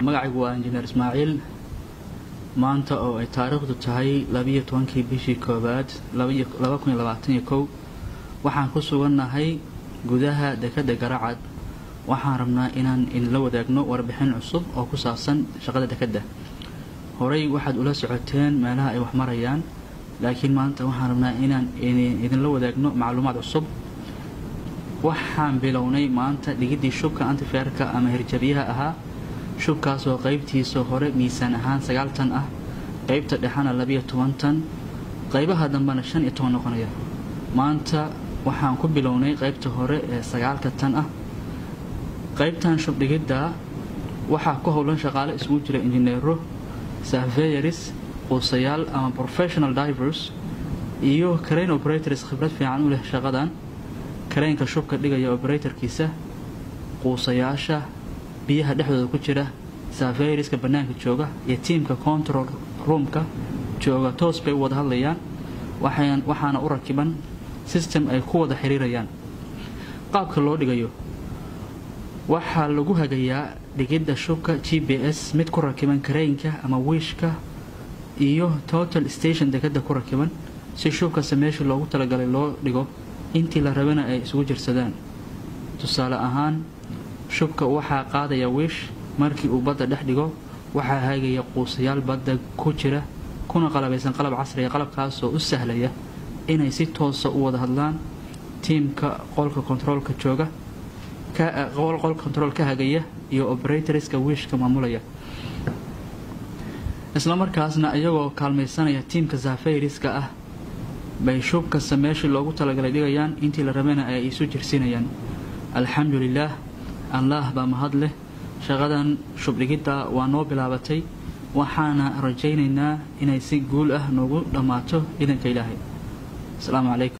magacaygu waa injineer ismaaciil maanta oo ay taariikhdu tahay labiyo tobankii bishii koowaad laba kun iyo labaatan iyo kow waxaan ku sugannahay gudaha dekadda garacad waxaan rabnaa inaan idinla wadaagno warbixin cusub oo ku saabsan shaqada dekadda horey waxaad ula socoteen meelaha ay wax marayaan laakiin maanta waxaan rabnaa inaan idinla wadaagno macluumaad cusub waxaan bilownay maanta dhigiddii shubka antifeerka ama hirjabyaha ahaa shubkaasoo qaybtiisa hore miisaan ahaan sagaal tan ah qaybta dhexena labiyo toban tan qaybaha dambena shan iyo toban noqonaya maanta waxaan ku bilownay qaybta hore ee sagaalka tan ah qaybtan shubdhigidda waxaa ku howlan shaqaale isugu jira injineero surveyaris quusayaal ama professional divers iyo crane operators khibrad fiican u leh shaqadan kareenka shubka dhigaya operatorkiisa quusayaasha biyaha dhexdooda ku jira surveyriska bannaanka jooga iyo tiimka control roomka jooga toos bay u wada hadlayaan waxaana u rakiban system ay ku wada xiriirayaan qaabka loo dhigayo waxaa lagu hagayaa dhigidda shubka g b s mid ku rakiban kareynka ama wiishka iyo total station dekadda ku rakiban si shubkasta meeshii loogu talagalay loo dhigo intii la rabana ay isugu jirsadaan tusaale ahaan shubka waxaa qaadaya wiish markii uu badda dhex dhigo waxaa hagaya quusayaal badda ku jira kuna qalabaysan qalab casriga qalabkaasoo u sahlaya inay si toosa u wada hadlaan tiimka qolka kontaroolka jooga qolka kontarool ka hagaya iyo operatorska wiishka maamulaya islamarkaasna iyagoo kaalmaysanaya tiimka zafayriska ah bay shub kasta meeshii loogu talagalay dhigayaan intii la rabana ay isu jirsinayaan alxamdu lilaah allaah baa mahad leh shaqadan shubdhigidda waa noo bilaabatay waxaana rajaynaynaa inay si guul ah noogu dhammaato idanka ilaahay asalaamu calaykum